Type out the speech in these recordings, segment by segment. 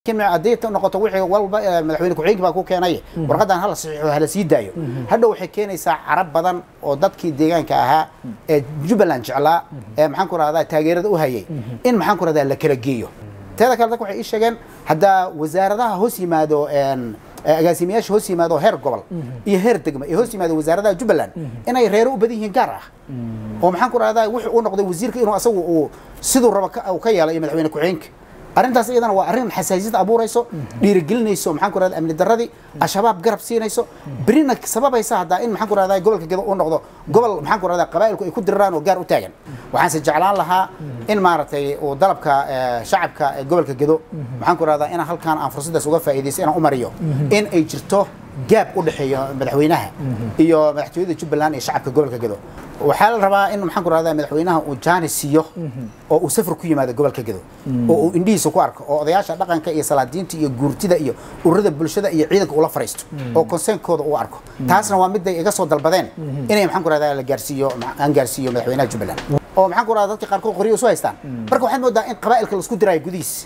haddii noqoto wixii walba madaxweyne ku-xigeenka baa ku keenay warqadan hala saxiixo hala sii daayo hadhow waxay keenaysaa carab badan oo dadkii deegaanka ahaa ee jubbaland jeclaa ee maxaan ku rahdaa taageerada u hayay in maxaan ku rahdaa la kala geeyo teeda kale dadka waxay ii sheegeen haddaa wasaaradaha hoos yimaado agaasimayaasha hoos yimaado heer gobol iyo heer degma ee hoos yimaado wasaaradaha jubbaland inay reero u badan yihiin gaar ah oo maxaan ku rahdaa wuxuu u noqday wasiirka inuu asagu uu siduu raba ka yeelo iyo madaxweyne ku-xigeenka arrintaas iyadana waa arrin xasaasiyad abuurayso dhiirigelinayso maxaan ku rahdaa amni darradii al-shabaab garab siinayso berina sababaysa haddaa in maxaan ku rahdaa gobolka gedo uu noqdo gobol maxaan ku rahdaa qabaa'ilku ay ku diriraan oo gaar u taagan waxaanse jeclaan lahaa in maaragtay uu dalabka shacabka ee gobolka gedo maxaan ku rahdaa inaan halkaan aan fursaddaas uga faa'iidaysto inaan u mariyo in ay jirto gaab u dhexeeya madaxweynaha iyo madaxtooyada jubbaland iyo shacabka gobolka gedo waxaa la rabaa in maxaan ku rahdaa madaxweynaha uu jaani siiyo oo uu safar ku yimaado gobolka gedo oo uu indhihiisa ku arko oo odayaasha dhaqanka iyo salaadiinta iyo guurtida iyo ururada bulshada iyo ciidanka ula fariisto oo konseenkooda uu arko taasna waa miday iga soo dalbadeen inay maxaan ku rahdaa la gaarsiiyo aan gaarsiiyo madaxweynaha jubbaland oo maxaan ku rahdaa dadka qaarkood qoryo isu haystaan marka waxaad moodaa in qabaa'ilka la isku diraayo gudihiisa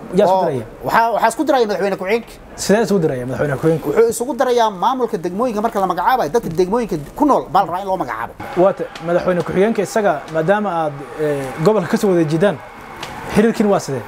waxaa isku diraya madaxweyne ku-xigeenka sidee isugu diraya madaxweyne ku-xigeenku wuxuu isugu darayaa maamulka degmooyinka marka la magacaabayo dadka degmooyinka ku nool baa la rabaa in loo magacaabo waata madaxweyne ku-xigeenka isaga maadaama aad gobolka ka soo wada jidaan xiriirkiin waa sidee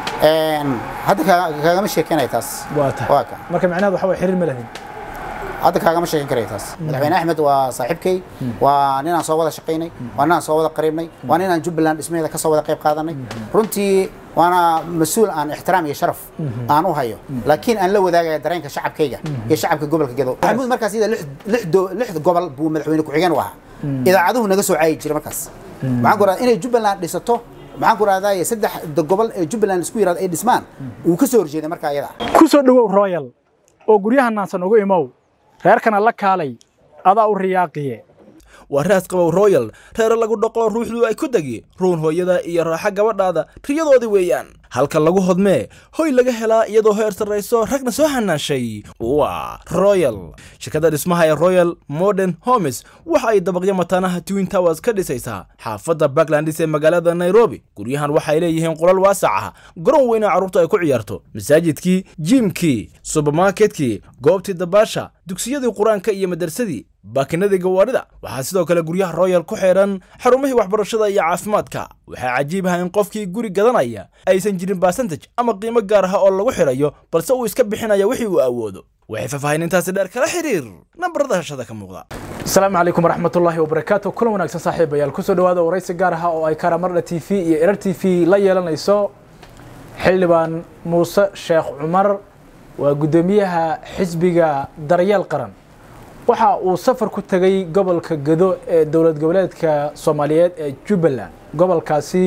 hadda kaagama sheekeynaya taas waa tahay marka macnaheed waxa way xiriir ma lahin hadda kaagama sheekan karaya taas madaxweyne axmed waa saaxiibkay waa ninaan soo wada shaqaynay waa ninaan soo wada qariibnay waa ninaan jubbaland dhismaheeda ka soo wada qayb qaadanay runtii waana mas-uul aan ixtiraam iyo sharaf aan u hayo laakiin aan la wadaagaya dareenka shacabkayga iyo shacabka gobolka gedo maxamuud markaas iyada lix gobol buu madaxweyne ku-xigeen u ahaa idaacaduhu naga soo caayi jiray markaas maxaan ku rahdaa inay jubbaland dhisato maxaan ku rahdaa saddex gobol ee jubbaland isku yiraahdo ay dhismaan wuu ka soo horjeeday markaa iyada ku soo dhowow royal oo guryaha naansan ugu imow reerkana la kaalay adaa u riyaaqiye waa raas qabow royal reere lagu dhaqo ruuxdu ay ku degi ruun hooyada iyo raaxa gabadhaada riyadoodii weeyaan halka lagu hodmee hoy laga helaa iyadoo heer sarrayso ragna soo hanaashay waa royal shirkadda dhismaha ee royal modern homes waxa ay dabaqyo mataanaha twin towers ka dhisaysaa xaafadda backlandis ee magaalada nairobi guryahan waxay leeyihiin qolal waasac ah garoon weyna carruurta ay ku ciyaarto masaajidkii jiimkii subermarketkii goobtii dabaasha dugsiyadii qur-aanka iyo madarsadii baakinadii gawaadhida waxaa sidoo kale guryaha royal ku xidhan xarumihii waxbarashada iyo caafimaadka waxaa cajiib ah in qofkii guri gadanaya aysan jirin basantaj ama qiimo gaar ah oo lagu xidhayo balse uu iska bixinaya wixii uu awoodo waxay faahfaahinintaasi dheer kala xiriir nambarada hashada ka muuqda asalaamu calaykum waraxmatullaahi wabarakaatu kulan wanaagsan saaxiibayaal kusoo dhawaada waraysi gaar ah oo ay karamardha t v iyo erar t v la yeelanayso xildhibaan muuse sheekh cumar waa guddoomiyaha xisbiga daryeel qaran waxa uu safar ku tegay gobolka gedo ee dowlad goboleedka soomaaliyeed ee jubbaland gobolkaasi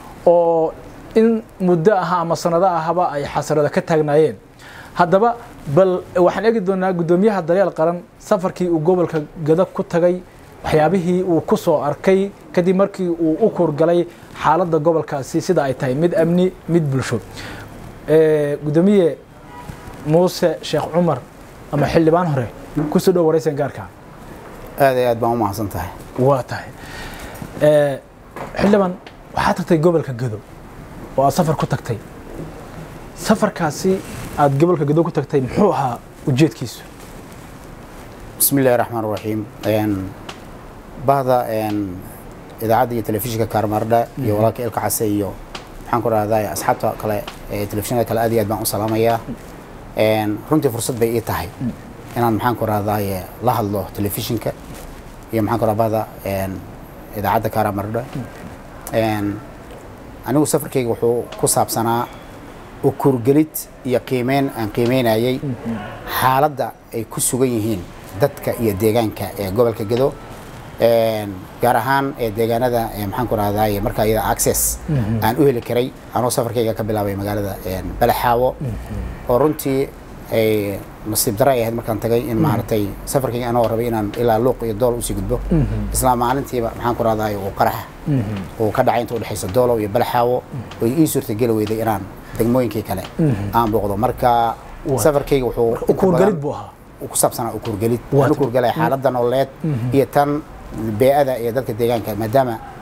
oo in muddo aha ama sanado ahaba ay xasarada ka taagnaayeen haddaba bal waxaan eegi doonaa guddoomiyaha daryeel qaran safarkii uu gobolka gedo ku tagay waxyaabihii uu ku soo arkay kadib markii uu u kurgalay xaaladda gobolkaasi sida ay tahay mid amni mid bulsho guddoomiye muuse sheekh cumar ama xildhibaan hore kusoo dhow waraysan gaarka aad iyo aad baan u mahadsan tahay waa tahay xildhibaan waxaad tagtay gobolka gedo oo aad safar ku tagtay safarkaasi aad gobolka gedo ku tagtay muxuu ahaa ujeedkiisu bismi illahi raxmaan raxiim bahda idaacadda iyo telefishinka kaarmardha iyo walaalka ilka case iyo maxaan ku rahdaa asxaabta kale ee telefishinada kale aad iyo aad baan u salaamayaa runtii fursad bay ii tahay inaan maxaan ku rahdaye la hadlo telefishinka iyo maxaan ku rahbada idaacadda karamardha anigu safarkayga wuxuu ku saabsanaa ukurgelid iyo qiimeyn aan qiimeynayay xaaladda ay ku sugan yihiin dadka iyo deegaanka ee gobolka gedo gaar ahaan ee deegaanada maxaan ku rahdaye markaa iyada access aan u heli karay anoo safarkayga ka bilaabay magaalada balaxaawo oo runtii ay nasiib dara ay ahayd markaan tagay in maaragtay safarkayga anoo rabay inaan ilaa luuq iyo dool usii gudbo isla maalintiiba maxaan ku rahdaye uu qaraxa uu ka dhacay inta udhexaysa doolow iyo balaxaawo oo ii suurtageli weyday inaan degmooyinkii kale aan booqdo marka safarkayga wuxuu ukurgelid buu ahaa ku saabsanaa ukurgelid aan ukurgelaya xaaladda nololeed iyo tan bee-ada iyo dadka deegaanka maadaama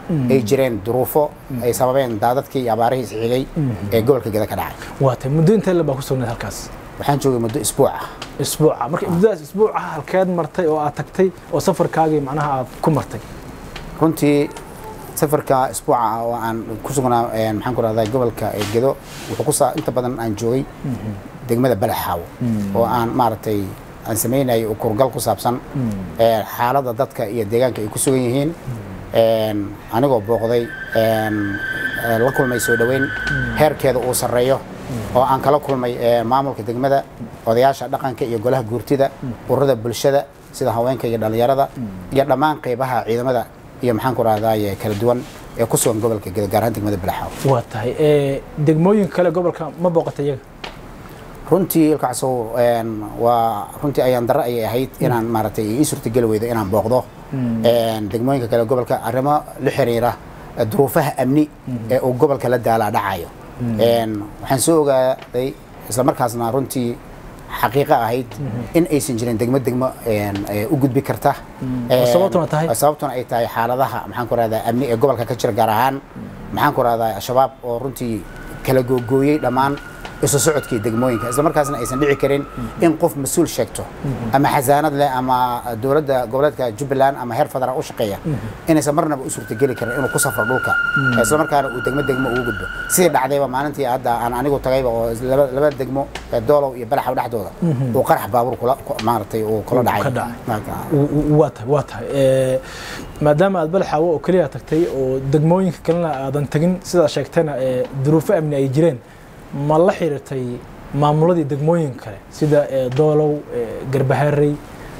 ay jireen duruufo ay sababeen daadadkii iyo abaarihii isxigay ee gobolka geda ka dhacay waa tahay muddo intee le baa ku sugnayd halkaas waxaan joogay muddo isbuuc ah isbuuca marka muddadaas isbuuca halkeed martay oo aad tagtay oo safarkaagii macnaha aad ku martay runtii safarka isbuuca ah oo aan ku sugnaa een, maxaan ku rahdaa gobolka ee gedo wuxuu ku saa inta badan aan joogay degmada balaxaawo oo aan maaragtay aan sameynayay kurgal ku saabsan ee, xaaladda dadka iyo deegaanka ay ku sugan yihiin een, anigoo booqday een, ee, la kulmay soo dhoweyn heerkeeda uu sarreeyo oo aan kala kulmay ee, maamulka degmada odayaasha dhaqanka iyo golaha guurtida ururada bulshada sida haweenka iyo dhallinyarada iyo dhammaan qeybaha ciidamada iyo maxaan ku rahdaye kala duwan ee ku sugan gobolka gedo gaar ahaan degmada balaxaawo waa tahay ee, degmooyin kale gobolka ma booqatay iyaga runtii ilkacsow een, waa runtii ayaan darro ayay ahayd inaan maaragtay ii suurtageli weydo inaan booqdo een, degmooyinka kale gobolka arrimo la xiriira eh, duruufaha amni ee uu gobolka la daalaa dhacayo Een, waxaan soo ogaaday isla markaasna runtii xaqiiqo ahayd in aysan jirin degmo degmo een, ee u gudbi karta Een, sababtuna tahay? sababtuna ay tahay xaaladaha maxaan ku rahdaa amni ee gobolka ka jira gaar ahaan maxaan ku rahdaa al-shabaab oo runtii kala googooyey dhammaan isu socodkii degmooyinka isla markaasna aysan dhici karin in qof mas-uul sheegto ama xasaanad leh ama dowladda goboleedka jubbaland ama heer federaal u shaqeeya inaysan marnaba u suurtageli karin inuu ku safro dhulka isla markaana uu degmo degmo ugu gudbo sidii dhacdayba maalintii hadda aan anigu tagayba oo laba laba degmo ee doolow iyo balaxaw dhexdooda uu qarax baabuur kula ku- maaragtay uu kula Uu ka dhacay dhacay. Marka- W- w- waa tahay waa tahay Ee, maadaama aad balaxaawo oo keliya tagtay oo degmooyinka kalena aadan tegin sidaa sheegtayna ee duruufo amni ay jireen ma la xiriirtay maamuladii degmooyin kale sida ee, doolow ee, garbaharey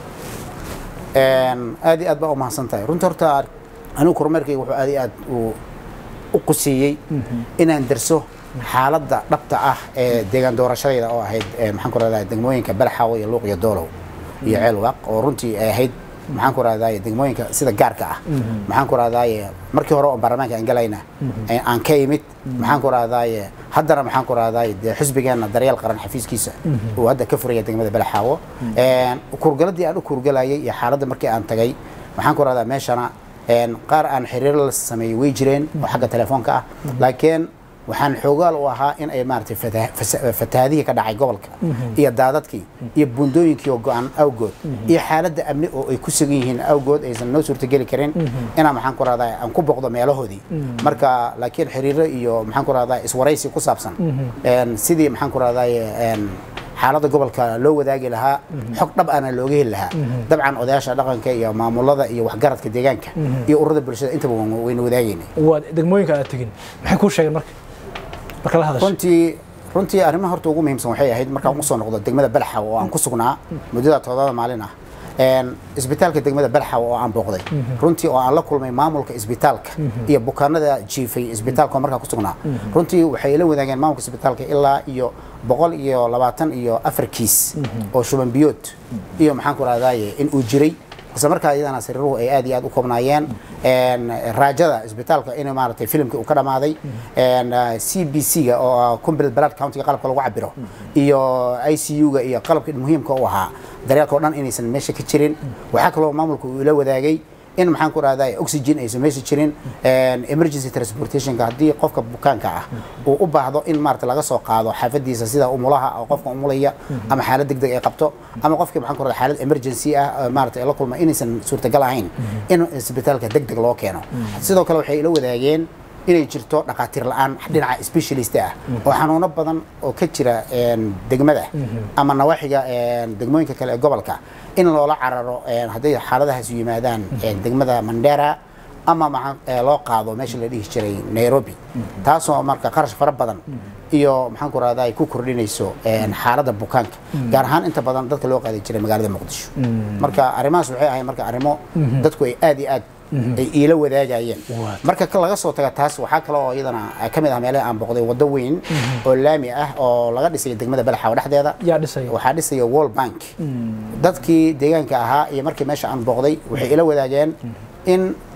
Een, aad iyo aad baa u mahadsan tahay runta horta anigu kormeerkayga wuxuu aad iyo aad u- u quseeyey inaan darso xaaladda dhabta ah ee deegaan doorashadayda oo ahayd ee, maxaan ku rahdaa degmooyinka balaxaawo iyo luuq iyo doolow iyo ceelwaaq oo runtii ay ahayd maxaan ku rahdaye degmooyinka sida gaarka ah maxaan ku rahdaye markii hore oo baarlamaanka aan galayna ee aan ka imid maxaan ku rahdaye haddana maxaan ku rahdaye dee xisbigeenna daryeel qaran xafiiskiisa uu hadda ka furaya degmada balaxaawo Een, kurgaladii aan u kurgalayay iyo xaaladda markii aan tagay maxaan ku rahdaa meeshana een, qaar aan xiriir la sameeyey way jireen oo xagga telefoonka ah laakiin waxaan xoogaal u ahaa in ay maaragtay fata- fasa- fatahaadihii ka dhacay gobolka iyo daadadkii iyo buundooyinkii oo go-an awgood iyo xaaladda amni oo ay ku sugan yihiin awgood aysan noo suurtageli karin inaan maxaan ku rahdaa aan ku boqdo meelahoodii marka laakiin xiriiro iyo maxaan ku rahdaa iswaraysi ku saabsan een, sidii maxaan ku rahdaye een, xaaladda gobolka loo wadaagi lahaa xog dhab ana looga heli lahaa dabcan odayaasha dhaqanka iyo maamulada iyo waxgaradka deegaanka iyo ururada bulshada intaba waan- wayna wadaagayna waa degmooyinka aad tegin maxay kuu sheegeen marka marka la hadashay runtii runtii arrimaha horta ugu muhiimsan waxay ahayd markaan usoo noqdo degmada balaxaw oo aan ku sugnaa muddada toddoba maalin ah Een, isbitaalka degmada balaxaw oo aan booqday runtii oo aan la kulmay maamulka isbitaalka iyo bukaanada jiifay isbitaalka oo markaa ku sugnaa runtii waxay la wadaageen maamulka isbitaalka ilaa iyo boqol iyo labaatan iyo afar kiis oo shuban biyood iyo maxaan ku rahdaye in uu jiray isla markaa iyadana sariiruhu ay aad iyo aad u koobnaayeen Een, raajada isbitaalka in maaragtay filimkii uu ka dhamaaday Een, uh, c b c ga oo ah complete blood countiga qalabka lagu cabiro iyo i c u ga iyo qalabkii muhiimka u ahaa daryeelka oo dhan inaysan meesha ka jirin waxaa kaloo maamulka uu ila wadaagay in maxaan ku rahdaa oxygen aysan meesha jirin Een, emergency transportationka haddii qofka bukaanka ah uu u baahdo in maarata laga soo qaado xaafadiisa sida umulaha oo qofka umulaya ama xaalad degdeg ay qabto ama qofkii maxaan ku rahdaa xaalad emergency ah oo maarata ay la kulma inaysan suurtagal ahayn in isbitaalka degdeg loo keeno sidoo kale waxay ila wadaageen inay jirto dhaqaatiir la-aan dhinaca specialist ah oo xanuuno badan oo ka jira een, degmada ama nawaaxiga een, degmooyinka kale ee gobolka in loola cararo een, hadday xaaladahaas yimaadaan een, degmada mandera ama maxaa ee, loo qaado meesha la dhihi jiray nairobi taasoo marka qarash fara badan iyo maxaan ku rahdaa ay ku kordhinayso een, xaaladda bukaanka gaar ahaan inta badan dadka loo qaadi jiray magaalada muqdisho marka arrimahaas waxay ahayd marka arrimo dadku ay aad iyo aad ay iila wadaagayeen Waa. marka ka laga soo taga taas waxaa kale oo iyadana ka mid ah meelaha aan boqday waddo weyn oo laami ah oo laga dhisay degmada balaxaw dhexdeeda yaa dhisaya waxaa dhisaya world bank dadkii deegaanka ahaa iyo markii meesha aan booqday waxay ila wadaageen in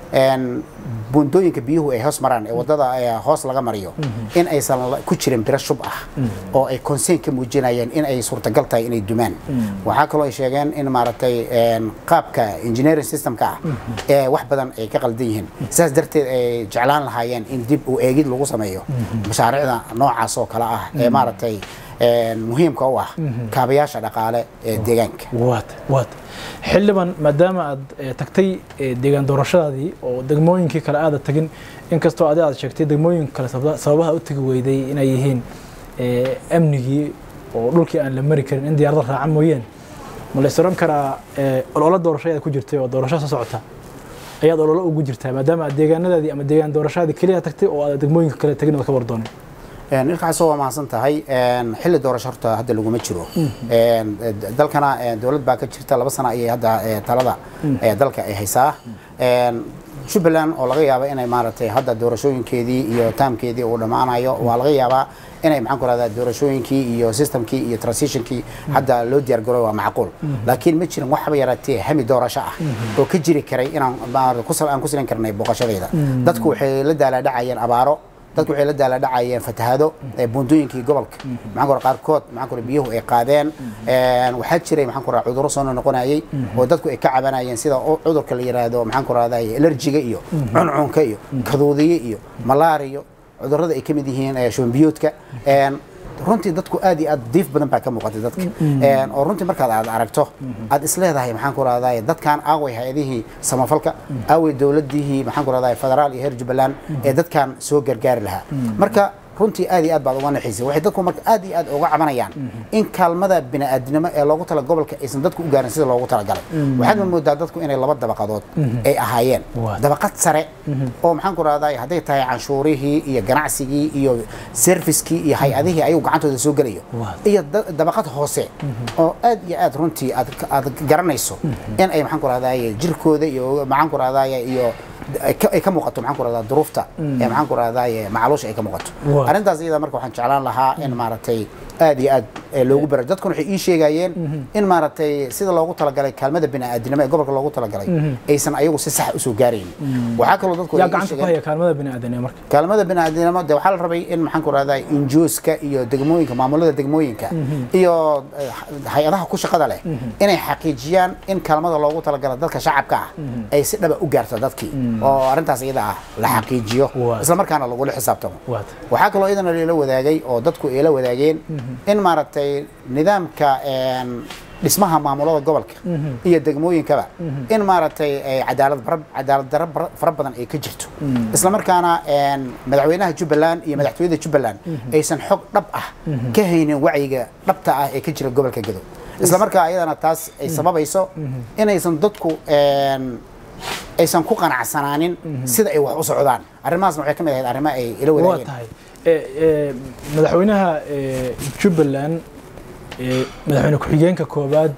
een, buundooyinka biyuhu ay hoos maraan ee wadada ee hoos laga mariyo in aysan la- ku jirin biro shub ah oo ay concern ka muujinayeen in ay suurtagal tahay inay dumaan waxaa kaloo ay sheegeen in maaragtay een, qaabka engineering systemka ah ee wax badan ay ka qaldan yihiin sidaas darteed ay jeclaan lahaayeen in dib u eegid lagu sameeyo mashaariicda noocaas oo kale ah ee maaragtay een, muhiimka u ah kaabayaasha dhaqaale ee deegaanka waat waat xildhibaan maadaama aad eh, tagtay eh, deegaan doorashadaadii oo degmooyinkii kale aada tagin inkastoo adi aad sheegtay degmooyinka kale sababa- sababaha u tegi weyday inay yihiin eh, amnigii oo dhulkii aan la mari karin in diyaarada raaca mooyeen ma la is oran karaa eh, ololo doorasho ayaad ku jirtay oo doorasho soo socota ayaad ololo ugu jirtaa maadaama aad deegaanadaadii ama deegaan doorashadaadii keliya tagtay oo aad degmooyinka kale tagin ood ka wardoonay Een, ilkaasoo waa mahadsan tahay een, xilli doorasho horta hadda laguma jiro Een, d- dalkana een, dowlad baa ka jirta laba sano ayay hadda ee, talada ee, dalka ay haysaa Een, jubbaland oo laga yaaba inay maaragtay hadda doorashooyinkeedii iyo taamkeedii uu dhammaanayo waa laga yaabaa inay maxaan ku rahdaa doorashooyinkii iyo systemkii iyo transitionkii hadda loo diyaar garoy waa macquul laakiin ma jirin waxba yaraatee hami doorasho ah oo ka jiri karay inaan maaragtay ku sal- aan ku silan karnay booqashadayda dadku waxay la daalaadhacayeen abaaro dadku waxay la daala dhacayeen fatahaado ee buundooyinkii gobolka maxaan kora qaarkood maxaan kora biyuhu ay qaadeen Een, waxaa jiray maxaan kora cudurro soo noqonayay oo dadku ay ka cabanayeen sida u- cudurka la yiraahdo maxaan ku rahday alerjiga iyo cuncunka iyo kaduudiye iyo malaariyo cudurrada ay ka mid yihiin ee shuban biyoodka Een, runtii dadku aad iyo aad diif badan baa ka muuqatay dadka Een, oo runtii markaad aad aragto aad isleedahay maxaan ku rahday dadkan aaway hay-adihii samafalka aaway dowladihii maxaan ku rahday federaal iyo heer jubbaland ee dadkan soo gargaari lahaa marka runtii aad iyo aad baad uga naxiisay waxay dadku marka aad iyo aad uga cabanayaan in kaalmada bini'aadinimo ee loogu tala gobolka aysan dadku u gaarin sida loogu talagalay waxaad moodaa dadku inay laba dabaqadood ay ahaayeen Waa. dabaqad sare oo maxaan ku rahday hadday tahay canshuurihii iyo ganacsigii iyo servicekii iyo hay-adihii ayuu gacantooda soo gelayo Waa. iyo da- dabaqad hoose oo aad iyo aad runtii aad aad garanayso in ay maxaan ku rahday jirkooda iyo maxaan ku rahday iyo ay ka- ay ka muuqato maxaan ku rahdaa duruufta ee maxaan ku rahday macluusha ay ka muuqato Waa. arrintaas iyada marka waxaan jeclaan lahaa in maaragtay aad iyo aad ee loogu baro dadkuna waxay ii sheegayeen in maaragtay sida loogu talagalay kaalmada bini'aadinimo ee gobolka loogu talagalay aysan ayagu si sax usoo gaarayn waxaa kaloo dadku yaa ay ii gacanta ku sheegeen- haya kaalmada bini'aadanimo marka kaalmada bini'aadinimo de waxaa la rabay in maxaan ku rahdaa injooska iyo degmooyinka maamulada degmooyinka iyo eh, hay-adaha ku shaqada leh inay xaqiijiyaan in kaalmada loogu talagala dadka shacabka ah ay si dhaba u gaarto dadkii oo arrintaas iyada ah la xaqiijiyo Waa. isla markaana lagula xisaabtamo waat waxaa kaloo iyadana lala wadaagay oo dadku ay la wadaageen in maaragtay nidaamka een, dhismaha maamulada gobolka iyo degmooyinkaba in maaragtay ay cadaalad bara- cadaalad darro bara- fara badan ay ka jirto isla markaana een, madaxweynaha jubbaland iyo madaxtooyada jubbaland aysan xog dhab ah ka haynin wacyiga dhabta ah ee ka jira gobolka gedo isla markaa ayadana taas ay sababayso inaysan dadku een, aysan ku qanacsanaanin sida ay wax u socdaan arrimahaasna waxay ka mid ahayd arrimo ay ila waa wadaageen tahay Eh, eh, madaxweynaha eh, jubbaland eh, madaxweyne ku-xigeenka koobaad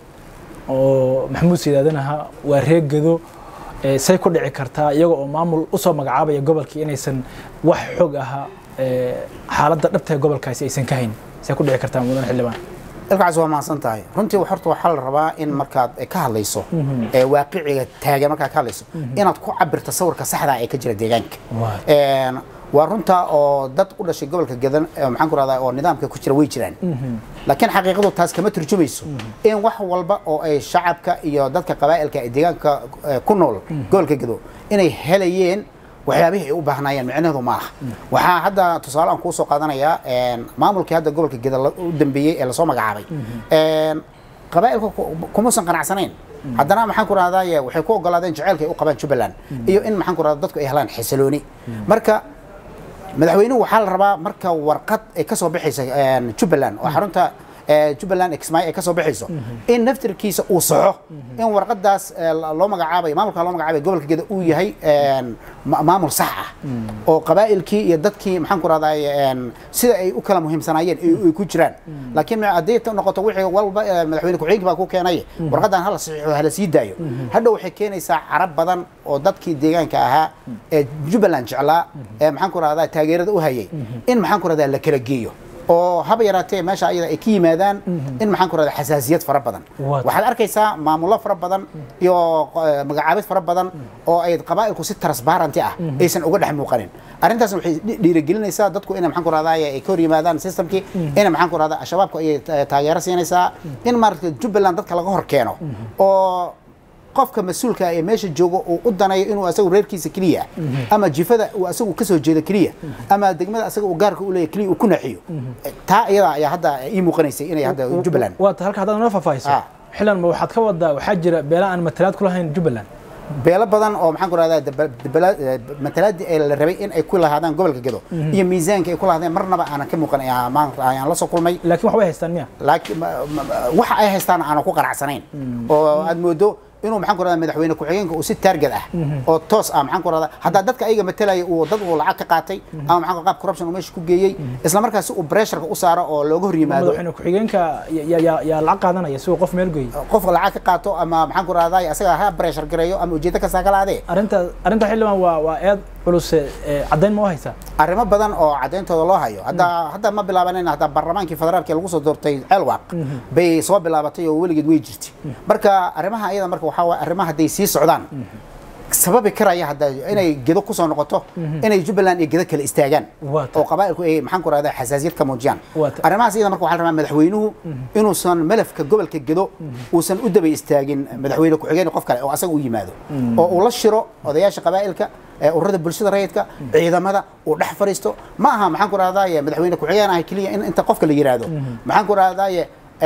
oo maxamuud siidaadan ahaa waa reer gedo eh, say ku dhici kartaa iyaga oo maamul usoo magacaabaya gobolkii inaysan wax xog aha eh, xaaladda dhabta ee gobolkaasi aysan ka hayn say ku dhici kartaa mudan xildhibaan ilkaas waa mahadsan tahay runtii horta waxaa la rabaa in markaad ka hadlayso ee waaqiciga taagan markaad ka hadlayso inaad ku cabirto sawirka saxda ah ee ka jira deegaanka Waa. Een, waa runta oo dad u dhashay gobolka gadan ee maxaan ku rahdaa oo nidaamka ku jira way jiraan laakiin xaqiiqadu taas kama turjumayso in wax walba oo ay shacabka iyo dadka qabaa'ilka ee deegaanka eh, ku nool gobolka gado inay helayeen waxyaabihii ay u baahnayeen micnaheedu ma aha waxaa hadda tusaale aan kuu soo qaadanayaa een, maamulkii hadda gobolka geda la- u dambeeyey ee lasoo magacaabay een, qabaa'ilka ku- kumuusan qanacsanayn haddana maxaan ku rahdaa waxay ku ogolaadeen jaceylka ay u qabaan jubbaland iyo in maxaan ku rahdaa dadku ay helaan xasilooni marka madaxweynuhu waxaa la rabaa marka warqad ay ka soo baxaysa een, jubbaland oo xarunta ee, jubbaland exmy ay ka soo baxayso in naftirkiisa uu saxo in warqadaas ee, la- loo magacaabayo maamulka loo magacaabayo gobolka geda uu yahay een, ma- maamul sax ah oo qabaa'ilkii iyo dadkii maxaan ku rahdaa sida ay u kala muhiimsanaayeen ay ay ku jiraan laakiin ma- haddii ta noqoto wixii walba ee, madaxweyne ku-xigeenka baa ku keenay warqadan hala saxiixo hala sii daayo hadhow waxay keenaysaa carab badan oo dadkii deegaanka ahaa ee jubbaland jeclaa ee maxaan ku rahdaa taageerada u hayay in maxaan ku rahdaa la kala geeyo oo haba yaraatee meesha ayada ay ka yimaadaan in maxaan ku rahda xasaasiyad fara badan What? waxaad arkaysaa maamulo fara badan iyo eh, magacaabid fara badan oo ay qabaa'ilku si transparenty ah aysan uga dhex muuqanin arrintaas waxay dhi- dhiirigelinaysaa dadku inay maxaan ku rahdaa ay ka hor yimaadaan systemkii inay maxaan ku rahdaa shabaabku ay ta- taageero siinaysaa in maaragtay jubbaland dadka laga hor keeno oo qofka mas-uulka ee meesha joogo uu u danayo inuu asagu reerkiisa keliya ama jifada uu asagu kasoo jeedo keliya ama degmada asaga uu gaarka u leeyahay keliya uu ku naxiyo taa iyada ayaa hadda ii muuqanaysay inay hadda jubbaland waata halka haddaad noo faahfaahiso Ah. xillan ma waxaad ka wadaa waxaa jira beela aan matalaad ku lahayn jubbaland beelo badan oo maxaan ku rahdaa matalaadii ay la rabay in ay ku lahaadaan gobolka gedo iyo miisaanka ay ku lahaadeen marnaba aanan ka muuqan ayaan maanta ayaan la soo kulmay laakiin wax way haystaan miya laakiin ma- ma- waxa ay haystaan aanan ku qanacsanayn oo aad moodo inuu maxaan ku rahdaa madaxweyne ku-xigeenka uu si taarget ah oo toos ah maxaan ku rahdaa haddaa dadka ayaga matalaya uu dad uu lacag ka qaatay ama maxaan ku qaab corruption uu meesha ku geeyey isla markaas si uu pressureka u saaro oo looga hor yimaado madaxweyne ku-xigeenka ya- ya- ya- yaa lacag qaadanaya si uu qof meel geeyo qofka lacag ka qaato ama maxaan ku rahdaa asaga ha pressure gareeyo ama ujeedo kastaa ka laadee arrinta arrinta xildhibaan waa waa eed culuse ee caddayn ma u haysaa arrimo badan oo cadayntooda loo hayo hadda hadda ma bilaabanin hadda baarlamaankii federaalka lagu soo doortay ceelwaaq bay soo bilaabatay oo weligeed way jirtay marka arrimaha iyada marka waxaa waye arrimaha hadday sii socdaan sababi karaya hadda inay gedo kusoo noqoto inay jubbaland iyo gedo kale istaagaan Waa tahay. oo qabaa'ilku ay maxaan ku rahdaa xasaasiyad ka muujiyaan Waa tahay. arrimahaas iyada marka waxaa la rabaa madaxweynuhu inuusan malafka gobolka gedo uusan u daba istaagin madaxweyne ku-xigeen qof kale oo asaga u yimaado oo uu la shiro odayaasha qabaa'ilka ee ururada bulshada rayidka ciidamada uu dhex fariisto ma aha maxaan ku rahdaaye madaxweyne ku-xigeen ah keliya in inta qofka la yiraahdo maxaan ku rahdaaye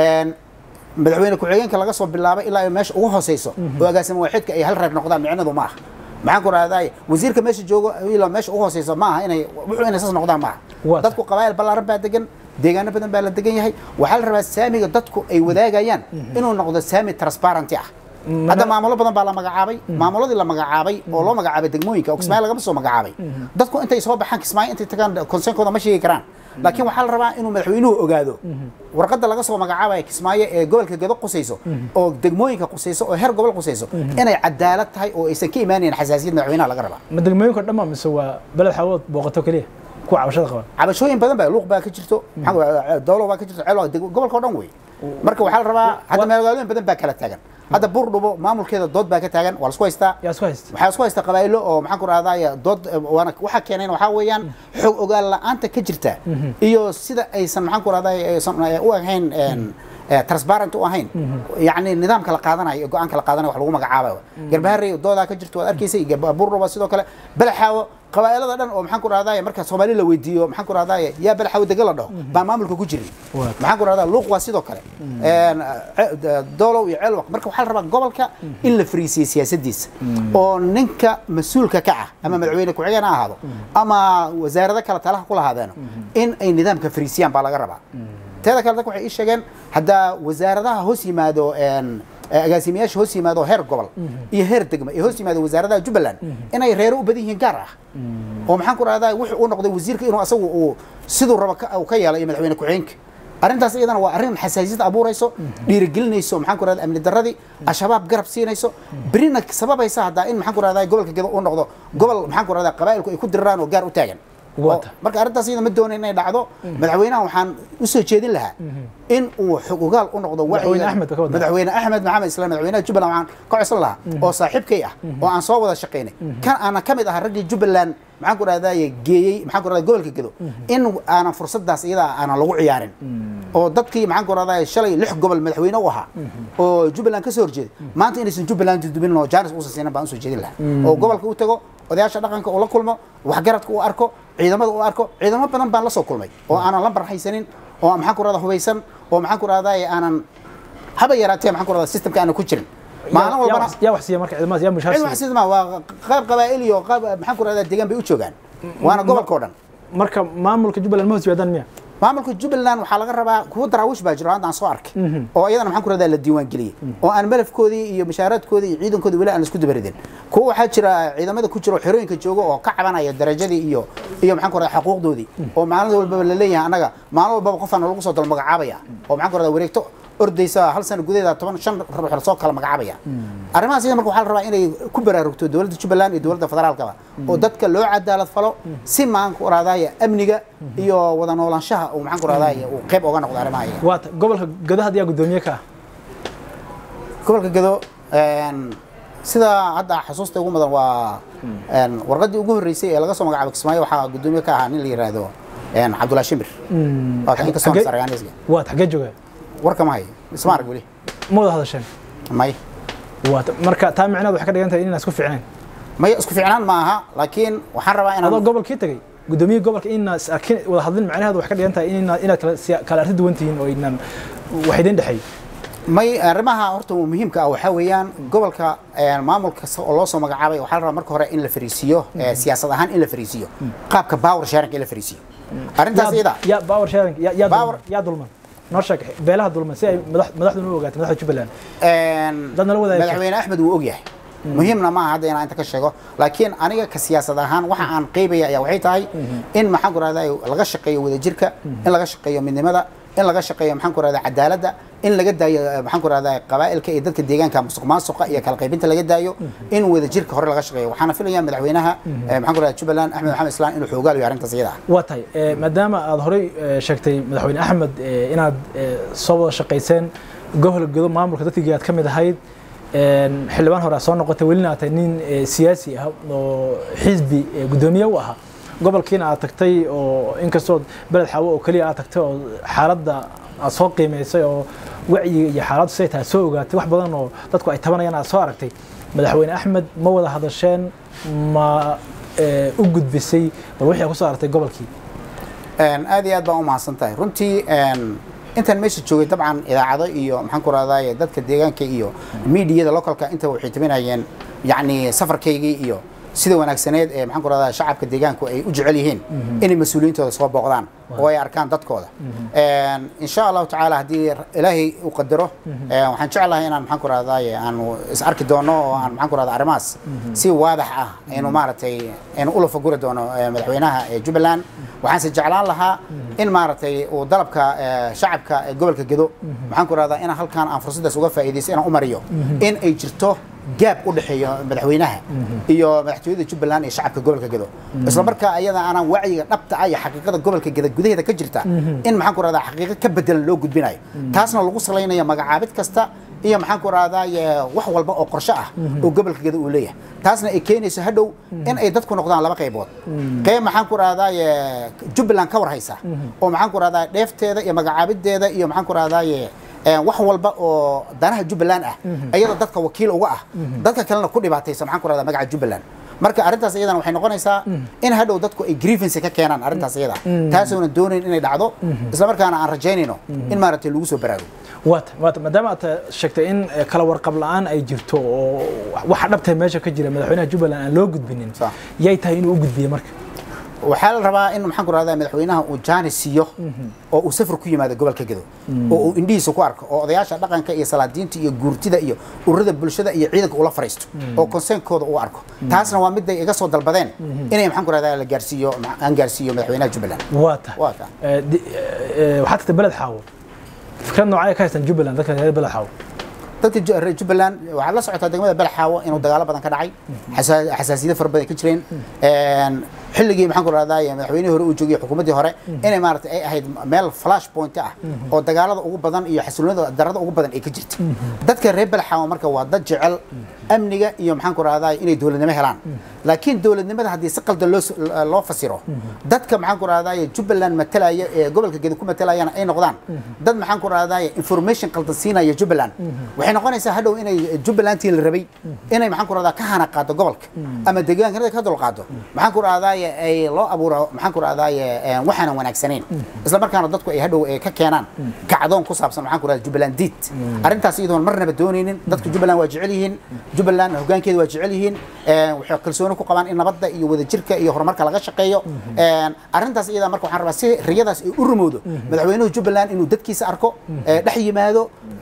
madaxweyne ku-xigeenka laga soo bilaabay ilaa ay meesha ugu hooseyso oo agaasimo waaxidka ay hal reer noqdaan micnadu ma aha maxaan ku rahdaaye wasiirka meesha joogo ilaa meesha ugu hooseyso ma aha inay wuxuu inay saas noqdaan ma aha Waa tahay. dadku qabaa'il ballaaran baa degan deegaano badan baa la degan yahay waxaa la rabaa saamiga dadku ay wadaagayaan inuu noqdo saami transparenty ah hadda maamulo badan baa la magacaabay maamuladii la magacaabay oo loo magacaabay degmooyinka oo kismaayo lagama soo magacaabay dadku intay soo baxaan kismaayo intay tagaan konseenkooda ma sheegi karaan laakiin waxaa la rabaa inuu madaxweynuhu ogaado warqadda laga soo magacaabaya kismaayo ee gobolka gedo qusayso oo degmooyinka qusayso oo heer gobol qusayso inay cadaalad tahay oo aysan ka imaanayn xasaasiyad madaxweynaha laga rabaa ma degmooyinka dhamma mise waa beled xawood booqato keliya kuwa cabashada qaban cabashooyin badan baa luuq baa ka jirto maxaa ku- dowlo baa ka jirto ceel waa deg- gobolka oo dhan wey marka waxaa la rabaa hadda magaalooyin badan baa kala taagan hadda buurdhubo maamulkeeda dood baa ka taagan waa la isku haystaa yaa isku haysta waxaa isku haysta qabaa'ilo oo maxaan ku rahdaaya dood eh, waana waxaa keeneen waxaa weeyaan xog ogaal la'aanta ka jirta iyo sida aysan maxaan ku rahdaaya aysan eh, u ahayn een, eh, transparent u ahayn yacni nidaamka la qaadanayo iyo go-aanka la qaadanayo wax lagu magacaabayo garbaharey doodaa ka jirto waad arkaysa iyo Gab- buurdhubo sidoo kale balaxaawo qabaa'ilada dhan oo maxaan ku rahdaaya marka soomaali la weydiiyo maxaan ku rahdaaya yaa balaxaawo dega la dhaho baa maamulka ku jirin Waa. maxaan ku rahdaa luuq waa sidoo kale Een, ce- de- doolow iyo ceelwaq marka waxaa la rabaa gobolka in la fariisiyo siyaasadiisa oo ninka mas-uulka ka ah ama madaxweyne ku-xigeen ha ahaado ama wasaarado kale talaha ku lahaadeeno in ay nidaamka fariisiyaan baa laga rabaa teeda kale dadka waxay ii sheegeen haddaa wasaaradaha hoos yimaado een, eh, agaasimayaasha hoos yimaado heer gobol iyo heer degma iyo hoos yimaado wasaaradaha jubbaland inay reero u badan yihiin gaar ah oo maxaan ku rahdaa wuxuu u noqday wasiirka inuu asagu uu siduu rabo ka- uu ka yeelo iyo madaxweyne ku-xigeenka arrintaas iyadana waa arrin xasaasiyad abuurayso dhiirigelinayso maxaan ku rahdaa amni darradii al-shabaab garab siinayso berina sababaysa haddaa in maxaan ku rahdaa gobolka gedo uu noqdo gobol maxaan ku rahdaa qabaa'ilku ay ku diriraan oo gaar u taagan Waa Oo- tahay. marka arrintaas iyada ma doonayn inay dhacdo madaxweynaha waxaan u soo jeedin lahaa in uu xog ogaal u noqdo Madaxweyne wacyiga- Axmed ka wada. madaxweyne axmed maxamed islaan madaxweynaha jubbaland waxaan ka codsan lahaa oo saaxiibkay ah oo aan soo wada shaqaynay kan aanan ka mid ahaa raggii jubbaland maxaan ku rahdaye geeyey maxaan ku rahdaa gobolka gedo in aanan fursadaas iyada aanan lagu ciyaarin oo dadkii maxaan ku rahdaye shalay lix gobol madaxweyne u ahaa oo jubbaland ka soo horjeeda maanta inaysan jubbaland dudubin oo jaanis uusan siinan baan usoo jeedin lahaa oo gobolka u tago odayaasha dhaqanka uu la kulmo waxgaradka uu arko ciidamada uu arko ciidamo badan baan la soo kulmay oo aanan lambar haysanin oo maxaan ku rahdaa hubaysan oo maxaan ku rahdaye aanan haba yaraatee maxaan ku rahdaa systemka aanan ku jirin maalin Yaa- yaa walbana wax- yaa wax siiya marka ciidamadaas yaa mushaar cid wax siiya sidma waa qayb qabaa'il iyo qayb maxaan ku rahdaa deegaan bay u joogaan waana gobolka oo dhan marka maamulka jubbaland ma hoos yimaadaan miya maamulka jubbaland waxaa laga rabaa kuwa daraawish baa jiro hadda aan soo arkay oo iyadana maxaan ku rahdaa la diiwaan geliyey oo aan malafkoodii iyo mashaaraadkoodii iyo ciidankoodii weli aan la isku dabaridin kuwa waxaa jira ciidamada ku jira oo xerooyinka jooga oo ka cabanaya darajadii iyo iyo maxaan ku rahdaa xuquuqdoodii oo maalin walbaba la leeyahay annaga maalin walbaba qofaan lagu soo dal magacaabaya oo maxaan ku rahdaa wareegto ordaysa hal sano gudaheeda toban shan ruux lasoo kala magacaabaya arrimahaas iyada marka waxaa la rabaa inay ku baraarugto dowladda jubbaland iyo dowladda federaalkaba oo dadka loo cadaalad falo si maxaan ku raadaya amniga iyo wada noolaanshaha uu maxaan ku raadaya uu qayb oga noqdo arrimaha iyaga waata gobolka gadaha ayaa guddoomiye ka ah gobolka gado een, sida hadda xasuusta ugu mudan waa een, warqaddii ugu horreysay ee laga soo magacaabay kismaayo waxaa guddoomiye ka ahaa nin la yidhaahdo een, cabdullaahi shimbir waa kan inkastoo Xagee- sargaaniisga waata xagee jooga warka ma hayo isma arag weli ma wada hadasheen may waata marka taa micnaheedu waxay ka dhigan tahay inaan isku fiicnayn may isku fiicnaan ma aha laakiin waxaan rabaa adoo inaan gobolkii tagay guddoomiye gobolka inaa is arkin wada hadlin macnaheedu waxay ka dhigan tahay inaa- inaad kala siya- kala arrin duwan tihiin oo inaan wax idin dhexeey may arrimaha horta muhiimka ah waxaa weeyaan gobolka een, maamul kasta oo loo soo magacaabay waxaa la rabaa marka hore in la fariisiiyo ee, siyaasad ahaan in la fariisiyo qaabka power sharing in la fariisiyo arrintaas iyada yaa power sharing yaa- yaa Power- dulman- yaa dulman noo sheeg beelaha dulman si ay madax- madaxduna u ogaato madaxda jubbaland een, Dad nala wadaagi karta. madaxweyne axmed wuu ogyahay muhiimna maaha hadda inaan inta ka sheego laakiin aniga ka siyaasad ahaan waxa aan qeybaya ayaa waxay tahay in maxaan ku rahdaa laga shaqeeyo wadajirka in laga shaqeeyo midnimada in laga shaqeeyo maxaan ku rahdaa cadaaladda in laga daayo eh, maxaan ku rahdaa qabaa'ilka iyo dadka deegaanka musuq maasuqa iyo kala qaybinta laga daayo in wadajirka hore laga shaqeeyo waxaana filayaa madaxweynaha eh, maxaan ku rahdaa jubbaland axmed maxamed islaan inuu xoogaalayo arrintaas iyada ah waa tahay eh, maadaama aad horey eh, sheegtay madaxweyne axmed eh, inaad eh, soo wada shaqayseen gobolka godo maamulka dadkii aad ka mid ahayd een, xildhibaan hore aad soo noqotay welina aad tahay nin eh, siyaasi ah oo xisbi eh, guddoomiye u ahaa gobolkiina aad tagtay oo inkastoo beled xaawo oo keliya aad tagtay oo xaaladda aad soo qiimaysay oo wacyiga iyo xaaladdu siday tahay soo ogaatay wax badan oo dadku ay tabanayaan aad soo aragtay madaxweyne axmed ma wada hadasheen ma eh, u gudbisay bal wixii aad ku soo aragtay gobolkii Een, aad iyo aad baan u mahadsan tahay runtii een, intaan meesha joogay dabcan idaacado iyo maxaan ku rahdaye dadka deegaanka iyo miidiyada localka inta waxay taminayeen yacni safarkaygii iyo sida wanaagsaneed ee maxaan ku rahdaa shacabka deegaanku ay u jecel yihiin inay mas-uuliyiintooda soo booqdaan oo ay arkaan dadkooda Een, insha allahu tacaala haddii ilaahay u qadaro een, waxaan jeclahay inaan maxaan ku rahdaye aanu is arki doono oo aan maxaan ku rahdaa arrimahaas si waadax ah aynu maaragtay aynu ula faguri doono ee, madaxweynaha ee jubbaland waxaanse jeclaan lahaa in maaragtay uu dalabka ee, shacabka ee gobolka gedo maxaan ku rahdaa inaan halkaan aan fursaddaas uga faa'iidaysto inaan u mariyo in ay jirto gaab u dhexeeyo madaxweynaha iyo madaxtooyada jubbaland iyo shacabka gobolka gedo isla markaa ayada aanan wacyiga dhabta ah iyo xaqiiqada gobolka gedo gudaheeda ka jirta in maxaan ku rahdaa xaqiiqo ka bedelan loo gudbinayo taasna lagu salaynayo magacaabid kasta iyo maxaan ku rahdaa wax walba oo qorshe ah oo gobolka gedo uu leeyahay taasna ay keenayso hadhow in ay dadku noqdaan laba qaybood qayb maxaan ku rahdaa jubbaland ka war haysa oo maxaan ku rahdaa dheefteeda iyo magacaabideeda iyo maxaan ku rahdaa wax walba oo danaha jubbaland ah ayadoo dadka wakiil uga ah dadka kalena ku dhibaataysa maxaan ku rahdaa magaca jubbaland marka arrintaas iyadana waxay noqonaysaa in hadhow dadku ay grievance ka keenaan arrintaas iyada taasoonan doonayn inay dhacdo isla markaana aan rajaynayno in maaragtay lagu soo baraarugo waata waata maadaama aad sheegtay in eh, kala warqab la-aan ay jirto oo waxa dhabtay meesha ka jira madaxweynaha jubbaland aan loo gudbinin Sax. yay tahay inuu u gudbiyo marka waxaa la rabaa in maxaan ku rahdaa madaxweynaha uu jaani siiyo oo uu safar ku yimaado gobolka gedo oo uu indhihiisa ku arko oo odayaasha dhaqanka iyo salaadiinta iyo guurtida iyo ururada bulshada iyo ciidanka ula fariisto oo konseenkooda uu arko taasna waa miday iga soo dalbadeen inay maxaan ku rahdaa la gaarsiiyo aan gaarsiiyo madaxweynaha jubbaland waata waa ka Eh, di- eh, waxaad tagtay beled xaawo fikrad noocay ka haystaan jubbaland dadka reer beled xaawo dadka Ju- reer jubbaland waxaad la socotaa degmada balaxaawo inuu dagaalo badan ka dhacay xasa- xasaasiyado fara badan ka jireen Een, xilligii maxaan ku rahdaa madaxweynihii hore uu joogay xukuumaddii hore inay maaragtay ay ahayd meel flash point ah oo dagaalada ugu badan iyo xasiloonida darada ugu badan ay ka jirta dadka reer balaxaawo marka waa dad jecel amniga iyo maxaan ku rahdaa inay dowladnimo helaan laakiin dowladnimada haddii si qaldan loo s- loo fasiro dadka maxaan ku rahdaa jubbaland matalaya ee gobolka gedo ku matalayana ay noqdaan dad maxaan ku rahdaa information qaldan siinaya jubbaland waxay noqonaysaa hadhow inay jubbalandtii la rabay inay maxaan ku rahdaa ka hana qaado gobolka ama deegaanka ka dul qaado maxaan ku rahdaa ay loo abuuro maxaan ku rahdaa waxaanan wanaagsanayn isla markaana dadku ay hadhow ay ka keenaan kacdoon ku saabsan maxaan ku rahdaa jubbaland diid arrintaas iyadoon marnaba doonaynin dadka jubbaland waa jecel yihiin jubbaland hoggaankeeda waa jecel yihiin Een, waxay kalsooni ku qabaan in nabadda iyo wadajirka iyo horumarka laga shaqeeyo Een, arrintaas iyada marka waxaan rabaa si riyadaas ay u rumowdo madaxweynuhu jubbaland inuu dadkiisa arko ee, dhex yimaado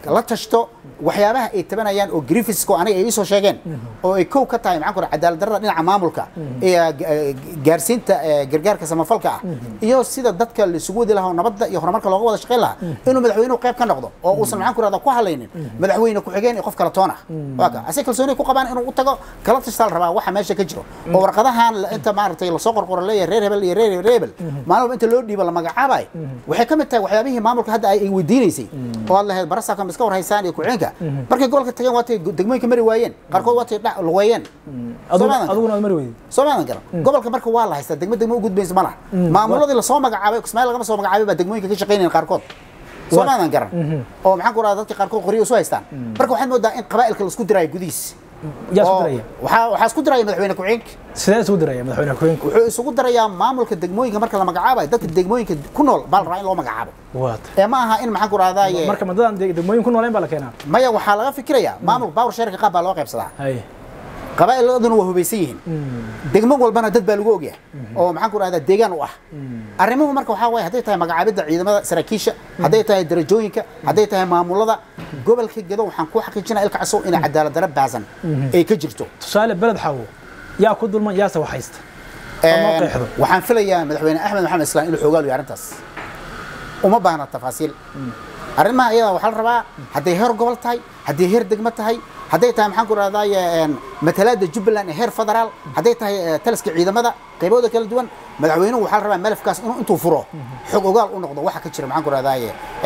la tashto waxyaabaha ay tabanayaan oo grievancesko aniga ay iisoo sheegeen oo ay kow ka tahay maxaan ku raha cadaalad darrada dhinaca maamulka iyo ga- gaarsiinta eh, gargaarka samafalka ah iyo sida dadka laisugu wadi lahaa oo nabadda iyo horumarka looga wada shaqayn lahaa inuu madaxweynuhu qayb ka noqdo oo uusan maxaan ku rahda ku hadlaynin madaxweyne ku-xigeen iyo qof kale toon ah waa ka ase kalsooni ku qabaan inuu u tago kala tashtaa la rabaa waxa meesha ka jiro oo warqadahan la- inta maaragtay lasoo qorqoro leeyahay reer hebel iyo reer reer hebel maalin walba inta loo dhiibo la magacaabayo waxay ka mid tahay waxyaabihii maamulka hadda ay ay weydiinaysay oo aad lahayd barasaabka ma iska war haysaan iyo ku-xigeenka markay gobolka tageen waatay degmooyinka mari waayeen qaarkood waatay dha- lugeeyeen aduguna Soomaadan aduguna aad mari weydi soo maadan garan gobolka marka waa la haystaa degmo degmo u gudbaysa ma laha maamuladii lasoo magacaabay kismaail lagama soo magacaabay baa degmooyinka ka shaqaynayan qaarkood soo Waa- maadan garan oo maxaan ku rahda dadka qaarkood qoryo isu haystaan marka waxaad moodaa in qabaa'ilka laisku diraayo gudihiis yaa isku oo diraya waxaa waxaa isku diraya madaxweyne ku-xigeenka sidee isugu diraya madaxweyne ku-xigeenku wuxuu isugu darayaa maamulka degmooyinka marka la magacaabayo dadka degmooyinka ku nool baa la rabaa in loo magacaabo waata ee ma aha in maxaan ku rahdaye marka madadan deg- degmooyin ku nooleen baa la keenaa maya waxaa laga fikirayaa maamulka bawr sheerka qaab baa loo qaybsadaa haye qabaa'iladuna waa hubaysan yihiin degmo walbana dad baa lagu ogyahay oo maxaan ku rahdaa deegaan u ah arrimuhu marka waxaa waaye hadday tahay magacaabidda ciidamada saraakiisha hadday tahay darajooyinka hadday tahay maamulada gobolka gedo waxaan ku xaqiijinaya ilka casow inay cadaalad darro baasan ay ka jirto tusaale beled xawo yaa ku dulman yaase wax haysta Ama Een, qeexdo. waxaan filayaa madaxweyne axmed maxamed islaan inuu xoogaal yahay arrintaas uma baahna tafaasiil arrimaha iyada waxaa la rabaa hadday heer gobol tahay hadday heer degmo tahay hadday tahay maxaan ku rahdaye matalaada jubbaland ee heer federaal hadday tahay eh, taliska ciidamada qaybooda kala duwan madaxweynuhu waxaa la rabaa malafkaas inuu intuu furo xog ogaal u noqdo waxa ka jira maxaan ku rahdaye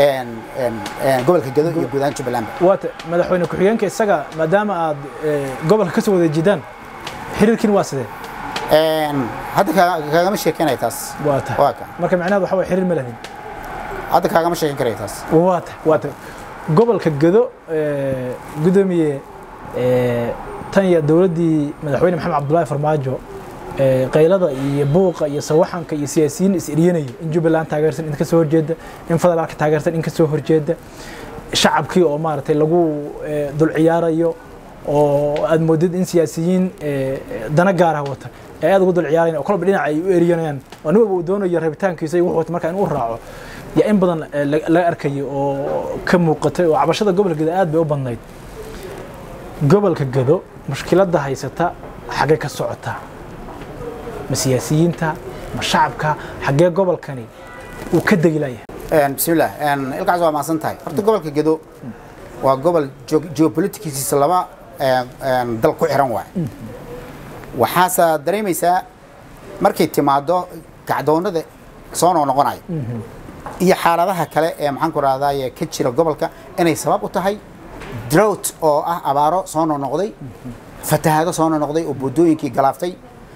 gobolka gedo iyo guud ahaan jubbaland waata madaxweyne ku-xigeenka isaga maadaama aad eh, gobolka ka soo wada jidaan xiriirkiin waa sidee hadda kaa- kaagama sheekenaya taas waata waa ka marka micnaheed waxa way xiriir ma lahin hadda kaagama sheeken karaya taas waata waata gobolka gedo eh, gudoomiye eh, tan iyo dowladdii madaxweyne maxamed cabdullaahi farmaajo eh, qaylada iyo buuqa iyo sawaxanka iyo siyaasiyiin is eryanaya in jubbaland taageersan in ka soo horjeeda in federaalka taageersan in ka soo horjeeda shacabkii oo maaragtay lagu eh, dul ciyaarayo oo aad moodid in siyaasiyiin eh, dana gaara wata ee aad ugu dul ciyaarayan oo kolba dhinaca ay u eryanayaan oo nin walba uu doonayo rabitaankiisa iyo wuxuu wata marka in uu raaco yaa in badan eh, la- laga arkayo oo ka muuqatay oo cabashada gobolka gedo aad bay u badnayd gobolka gedo mushkiladda haysata xaggee ka socotaa ma siyaasiyiinta ma shacabka xaggee gobolkani uu ka degilayahay bismillah ilkaas waa mahadsan tahay horta gobolka gedo waa gobol geo- geopoliticsiisa laba een, een, dal ku xiran waay waxaase dareemaysaa markay timaado kacdoonada soo noo noqonayo iyo xaaladaha kale ee maxaan ku rahdaye ka jira gobolka inay sabab u tahay drought oo ah abaaro soo noo noqday fatahaado soo noo noqday oo buddooyinkii galaaftay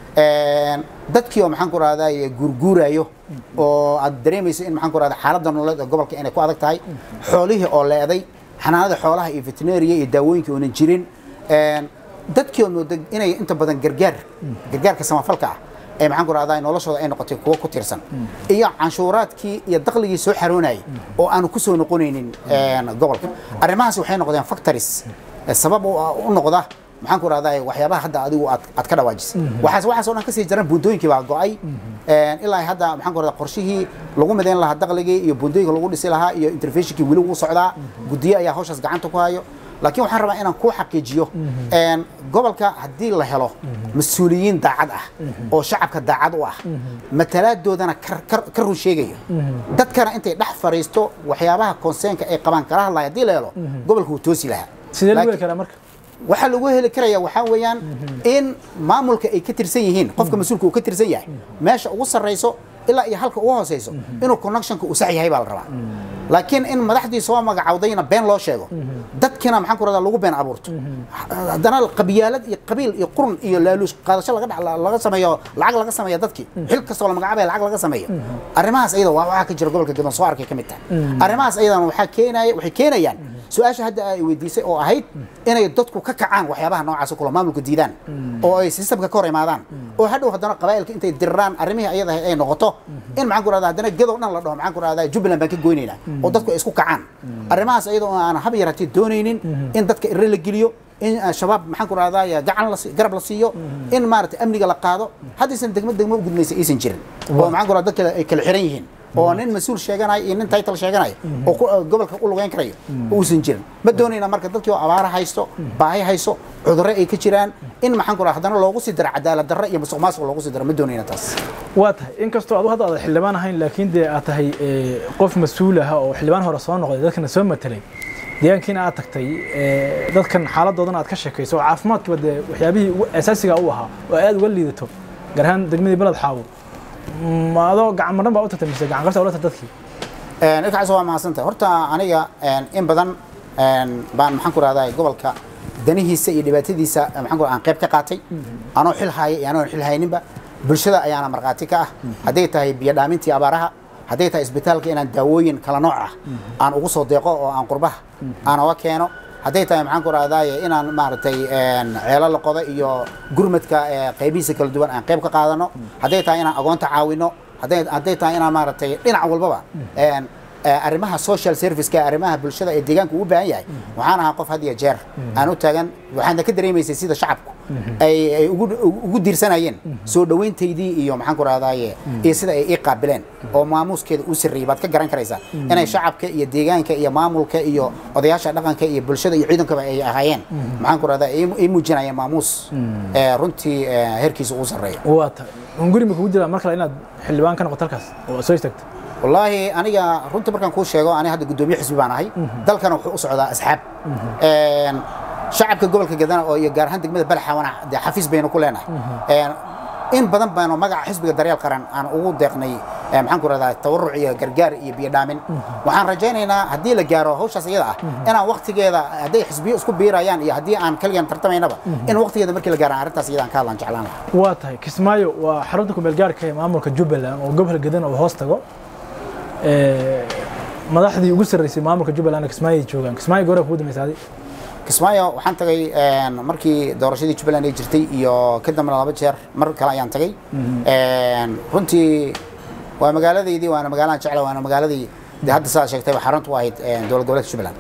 Een, dadkii oo maxaan ku rahdaye guurguurayo oo aad dareemayso in maxaan ku rahda xaaladda nololeed ee gobolka inay ku adag tahay xoolihii oo leeday xanaanada xoolaha iyo veterinariya iyo daawooyinkii oonan jirin Een, dadkii oo mooda inay inta badan gargaar gargaarka samafalka ah ee maxaan ku rahdaa noloshooda ay noqotay kuwo ku tiirsan iyo canshuuraadkii iyo dakhligii soo xaroonayay oo aanu ku soo noqonaynin een, gobolka arrimahaas waxay noqdeen factories eh, sabab u ah- u noqda maxaan ku rahdaa waxyaabaha hadda adigu aad aad ka dhawaajisay waxaas waxaas oo dhan kasii jaran buundooyinkii baa go'ay Een, ilaa hadda maxaan ku rahdaa qorshihii lagu midayn lahaa dakhligii iyo buundooyinka lagu dhisi lahaa iyo interventionkii weli wuu socdaa guddiyo ayaa hawshaas gacanta ku hayo laakiin waxaan rabaa inaan kuu xaqiijiyo een, gobolka haddii la helo mas-uuliyiin daacad ah oo shacabka daacad u ah matalaaddoodana kar- kar- ka run sheegayo dadkana intay dhex fariisto waxyaabaha konseenka ay qabaan kala hadlaya haddii la helo gobolka wuu toosi lahaa sidee lagu Laakiin- heli karaa marka waxaa lagu heli karaya waxaa weeyaan in maamulka ay ka tirsan yihiin qofka mas-uulka uu ka tirsan yahay meesha ugu sarrayso ilaa iyo halka ugu hooseyso inuu connectionka uu sax yahay baa la rabaa laakiin in madaxdii soo magacawdayna been loo sheego dadkina maxaan ku rahdaa lagu been abuurto haddana qabiyaalad iyo qabiil iyo qurun iyo laaluush qaadasho laga dhac- laga sameeyo lacag laga sameeyo dadkii xil kastoo la magacaabaya lacag laga sameeyo arrimahaas ayada waa waxaa ka jira gobolka gadan soo arkay ka mid tahay arrimahaas ayadana waxaa keenaya waxay keenayaan su-aasha hadda ay weydiisay oo ahayd inay dadku ka kacaan waxyaabaha noocaas oo kale oo maamulka diidaan oo ay systemka ka hor imaadaan oo hadhow haddana qabaa'ilka intay diriraan arrimihii ayada ay noqoto in maxaan ku rahdaa haddana gedow dhan la dhaho maxaan ku rahdaa jubbaland baan ka goynaynaa oo dadku ay isku kacaan arrimahaas ayada oo aan hab yaratay doonaynin in dadka irre la geliyo in ah, shabaab maxaan ku rahdaa gacan la si- garab la siiyo in maaragtay amniga la qaado haddaysan degmo degmo u gudmaysa aysan jirin oo maxaan ku rahdaa dadka ay kala xiran yihiin oo nin mas-uul sheeganaya iyo nin title sheeganaya oo ku- oo gobolka u lugeyn karayo uusan jirin ma doonayna marka dadkii oo abaara haysto baahi haysto cudurro ay ka jiraan in maxaan ku raha haddana loogu sii daro cadaalad darro iyo musuq maasuq loogu sii daro ma doonayna taas waa tahay inkastoo adu hadda aad xildhibaan ahayn laakiin dee aad tahay eh, qof mas-uul ah oo xildhibaan hore soo noqday dadkana soo matelay deegaankiina aad tagtay eh, dadkan xaaladoodan aad ka sheekayso oo caafimaadkiiba dee waxyaabihii ugu asaasiga u ahaa oo aad uga liidato gaar ahaan degmadii beled xaawo ma adoo gacan madhan baa u tagtay mise gacan qabta ula tagtay dadkii Een, ilkaas waa mahadsantahay horta aniga een, in badan een, baan maxaan ku rahdaa gobolka danihiisa iyo dhibaatadiisa eh, maxaan ku rahaa, aan qayb ka qaatay anoo xil haya iyo anoo xil hayninba bulshada ayaana markhaati ka ah hadday tahay biyo dhaamintii abaaraha hadday tahay isbitaalka inaan daawooyin kala nooc ah aan ugu soo deeqo oo aan qurbaha aan oga keeno hadday tahay maxaan ku rahdaaye inaan maaragtay een, ceelo la qodo iyo gurmadka eh, qaybihiisa kala duwan aan qayb ka qaadano hadday tahay inaan agoonta caawino hadday hadday tahay inaan maaragtay dhinac walbaba een, eh, arrimaha social serviceka arrimaha bulshada ee deegaanka uu u baahan yahay waxaan ahaa qof had iyo jeer aan u taagan waxaana ka dareemaysay sida shacabku ay ay ugu ugu diirsanayeen soo dhoweyntaydii iyo maxaan ku rahdaaye iyo sida ay ii qaabileen oo maamuuskeeda uu sarreeyey baad ka garan karaysaa inay shacabka iyo deegaanka iyo maamulka iyo odayaasha dhaqanka iyo bulshada iyo ciidankaba ay ahaayeen maxaan ku rahdaa ay muujinayeen maamuus eh, runtii eh, heerkiisa uu sarreeyo waa tahay hunguri ma kugu jiraa mar kale inaad xildhibaan ka noqoto halkaas oo soo istaagto wallaahi aniga runtii markaan kuu sheego aniga hadda guddoomiye xisbi baan ahay dalkana wuxuu u socdaa asxaab Een, shacabka gobolka gadana oo iyo gaar ahaan degmada balaxawana dee xafiis baynu ku leenahay Een, in badan baynu magaca xisbiga daryeel qaran aan ugu deeqnay eh, maxaan ku rahdaa tawaruc iyo gargaar iyo biyo dhaamin waxaan rajaynaynaa haddii la gaaro hawshaas iyada ah inaan waqtigeeda hadday xisbiyo isku biirayaan iyo haddii aan kaliyan tartamaynaba in waqtigeeda markii la gaaro aan arrintaas iyada aan ka hadlaan jeclaan lahaa waa tahay kismaayo waa xarunta kumeel gaarka ee maamulka jubbaland oo gobol gadan oo hoos tago Eh, madaxdii ugu sarreysay maamulka jubbaland kismaayo ay joogaan kismaayo goora kugu dambaysa adi kismaayo waxaan tagay een, markii doorashadii jubbaland ay jirtay iyo ka dambena laba jeer mar kale ayaan tagay Een, runtii waa magaaladaydii waana magaalaan jecla waana magaaladii dee hadda sidaad sheegtayba xaruntu u ahayd een, dowlad goboleedka jubbaland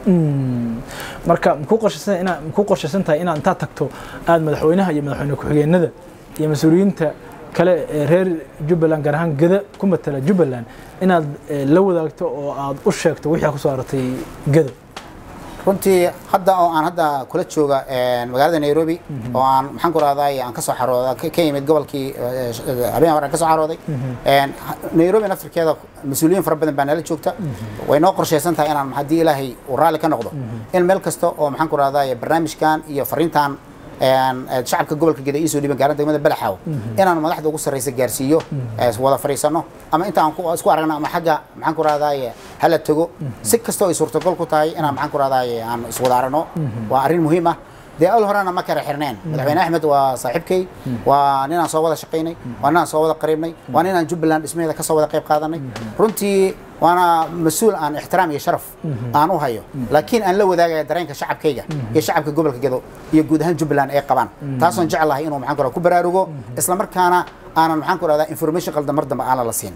marka makuu qorshaysan inaa makuu qorshaysan tahay inaad intaad tagto aad madaxweynaha iyo madaxweyne ku-xigeenada iyo mas-uuliyiinta kale ee reer jubbaland gaar ahaan geda ku matala jubbaland inaad eh, la wadaagto oo aad u sheegto wixii aad kusoo aratay gedo runtii hadda oo aan hadda kula jooga een, magaalada nairobi oo aan maxaan ku rahdaay aan kasoo xarooda ka ka yimid gobolkii eh, sh- eh, habeen hore aan kasoo xarooday Een, ha- nairobi naftirkeeda mas-uuliyiin fara badan baa nala joogta way noo qorshaysan tahay inaan haddii ilaahay uu raalli ka noqdo in meel kasta oo maxaan ku rahdaay barnaamijkan iyo fariintan een, eh, shacabka gobolka geda iisoo dhiban gaaran degmada balaxaaw inaan madaxda ugu sarreysa gaarsiiyo eh, wada fadhiisano ama inta aan ku- isku aragna ama xagga maxaan ku rahdaay hala tago si kastoo ay suurtagol ku tahay inaan maxaan ku rahdaay aan iswada aragno waa arrin muhiim ah dee al horena ma kala xirneen madaxweyne axmed waa saaxiibkay waa ninaan soo wada shaqaynay waa ninaan soo wada qariibnay waa ninaan jubbaland dhismaheeda ka soo wada qayb qaadanay runtii waana mas-uul aan ixtiraam iyo sharaf aan u hayo laakiin aan la wadaagaya dareenka shacabkayga iyo shacabka gobolka gedo iyo guud ahaan jubbaland ay qabaan taasoon jeclahay inuu maxaan ku rahdaa ku baraarugo isla markaana aanan maxaan ku rahdaa information qaldan mar dambe aanan la siin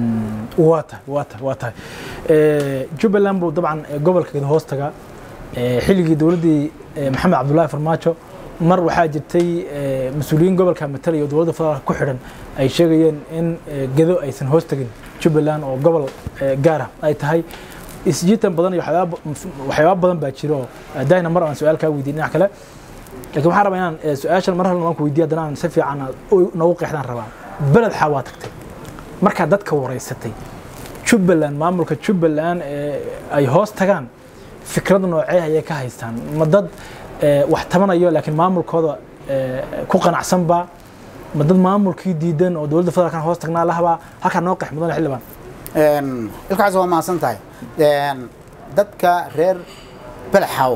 waa tahay waa tahay waa tahay Eh, jubbaland buu dabcan eh, gobolka gedo hoos tagaa Eh, xilligii dowladdii eh, maxamed cabdullaahi farmaajo mar waxaa jirtay eh, mas-uuliyiin gobolka matalaya oo dowladda federaalka ku xidhan ay sheegayeen in eh, gedo aysan hoos tagin jubbaland oo gobol eh, gaar ah ay tahay isjiitan badan iyo waxyaaba waxyaaba badan baa jiro oo dahna mar aan su-aal kaa weydiin dhinac kale laakiin waxaan rabaa inaan eh, su-aashan mar halna waan ku weydiiya haddana aan si fiican aad u- noogu qeexdaan rabaa beled xaa waa tagtay markaa dadka wareysatay jubbaland maamulka jubbaland ee ay hoos tagaan fikrad noocee ayay ka haystaan ma dad eh, wax tabanayo laakiin maamulkooda eh, ku qanacsanba ma dad maamulkii diidan oo dowladda federaalkan hoos tagnaa lahabaa halkaa noo qeex mudan xildhibaan Een, ilkaas waa mahadsan tahay Een, dadka reer balaxaaw